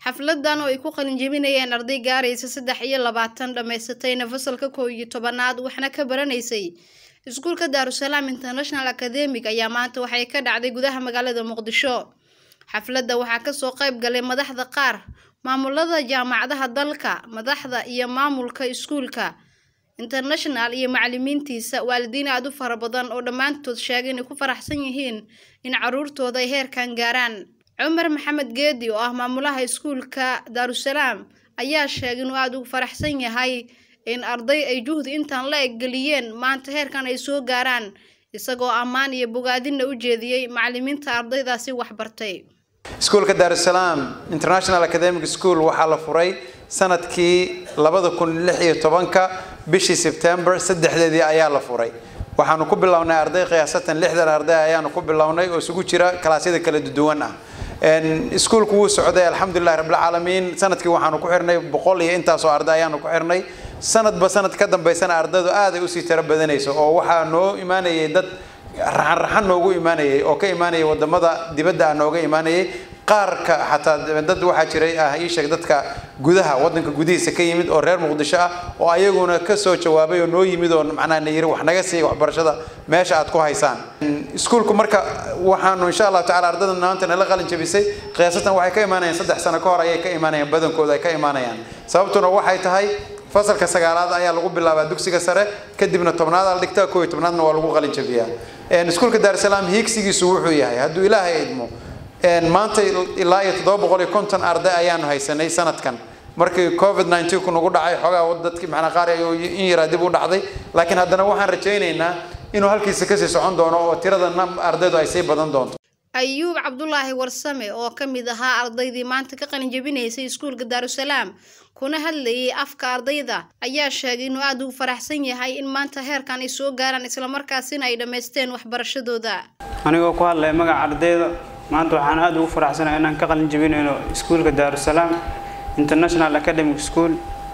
xafladan oo ay ku qalinjebinayeen arday gaaraysa saddex iyo labaatan dhammaysatayna fasalka koow iyo tobanaad waxna ka baranaysay iskuulka daarusalaam international academic ayaa maanta waxay ka dhacday gudaha magaalada muqdisho xafladda waxaa kasoo qayb galay madaxda qaar maamulada jaamacadaha dalka madaxda iyo maamulka iskuulka international iyo macalimiintiisa waalidiin aada u fara badan oo dhammaantood sheegay inay ku faraxsan yihiin in caruurtooda ay heerkan gaaraan cumar maxamed geedi oo ah maamulaha iskuulka daarusalaam ayaa sheegay inuu aada ugu faraxsan yahay in arday ay juhdi intaan la eggeliyeen maanta heerkan ay soo gaaraan isagoo ammaan iyo bogaadinna u jeediyey macalimiinta ardaydaasi waxbartay iskuulka daarusalaam international academic school waxaa la furay sanadkii labada kun lix iyo tobanka bishii sebtember saddexdeedii ayaa la furay waxaanu ku bilownay arday qiyaasatan lixdan arday ayaanu ku bilownay oo isugu jira kalaasyada kala duwan ah iskuulku wuu socday alxamdulilahi rabbilcaalamiin sanadkii waxaanu ku xirnay boqol iyo intaasoo arday ayaanu ku xirnay sanadba sanad ka dambaysana ardaydu aaday usii tiro badanayso oo waxaa noo imaanayay dad raxan raxan noogu imaanayay oo ka imaanayay wadamada dibadda ah nooga imaanayay qaarka xataa dad waxaa jiray ah ii sheeg dadka gudaha wadanka gudihiisa ka yimid oo reer muqdisho ah oo ayaguna kasoo jawaabay oo noo yimid oo macnaha na yiri wax naga siiya waxbarashada meesha aad ku haysaan iskuulku marka waxaanu insha allahu tacala ardayda maanta nala qalin jabisay qiyaasatan waxay ka imaanayaan saddex sano ka hor ayay ka imaanayaan badankooda ay ka imaanayaan sababtuna waxay tahay fasalka sagaalaad ayaa lagu bilaabaa dugsiga sare kadibna tobnaad la dhigtaa koo iyo tobnaadna waa lagu qalin jabiyaa iskuulka daarusalaam hiigsigiisu wuxuu yahay hadduu ilaahay idmo maanta ilaa iyo toddoba boqol iyo konton arday ayaanu haysanay sanadkan markii covid nineteen ku nagu dhacay xoogaa dadkii macnaa qaar in yaraa dib u dhacday laakiin haddana waxaan rajaynaynaa inuu halkiisa kasii socon doono oo tirada ardaydu ay sii badan doonto ayuub cabdulaahi warsame oo ka mid ahaa ardaydii maanta ka qalin jebinaysay iskuulka daarusalaam kuna hadlayay afka ardayda ayaa sheegay inuu aada ugu faraxsan yahay in maanta heerkan ay soo gaaraan islamarkaasina ay dhammaysteen waxbarashadooda anigoo ku hadlaya magaca ardayda maanta waxaan aada ugu faraxsanahay inaan ka qalin jebinayno iskuulka daarusalaam international academic school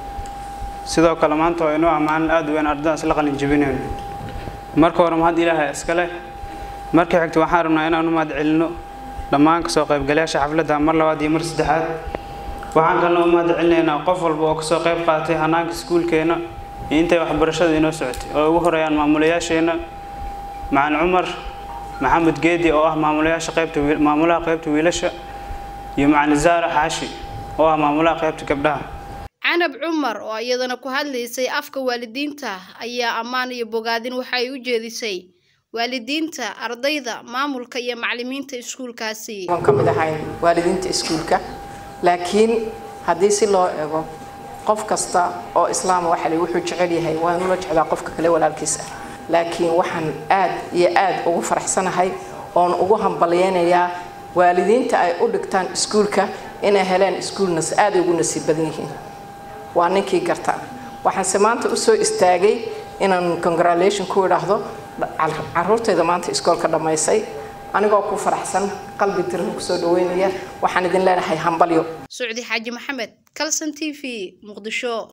sidoo kale maanta waa inoo ammaanin aada weyn ardaydaas la qalin jebinayno marka hore mahad ilaahay iskale marka xigta waxaan rabnaa inaan u mahad celino dhammaan kasoo qaybgalayaasha xafladda mar labaad iyo mar saddexaad waxaan kalena u mahad celinaynaa qof walba oo kasoo qayb qaatay hanaanka iskuulkeena iyo intay waxbarashada inoo socotay oo ugu horeeyaan maamulayaasheena macalin cumar maxamed geedi oo ah maamulayaasha qaybta maamulaha qaybta wiilasha iyo macalin zaara xaashi oo ah maamulaha qaybta gabdhaha canab cumar oo iyadana ku hadlaysay afka waalidiinta ayaa ammaan iyo bogaadin waxa ay u jeedisay waalidiinta ardayda maamulka iyo macalimiinta iskuulkaasi waan ka mid ahayn waalidiinta iskuulka laakiin haddii si loo eego qof kasta oo islaama waxa wuxuu jecel yahay waa inuu la jeclaa qofka kale walaalkiis ah laakiin waxaan aad iyo aad ugu faraxsanahay oon ugu hambalyeynayaa waalidiinta ay u dhigtaan iskuulka inay heleen iskuulnas aaday ugu nasiib badan yihiin waa ninkii garta waxaanse maanta usoo istaagay inaan congratulation ku idhaahdo caruurtayda maanta iskoolka dhammaysay anigoo ku faraxsan qalbi diran kusoo dhaweynaya waxaan idin leenahay hambalyo sucdi xaaji maxamed calson t v muqdisho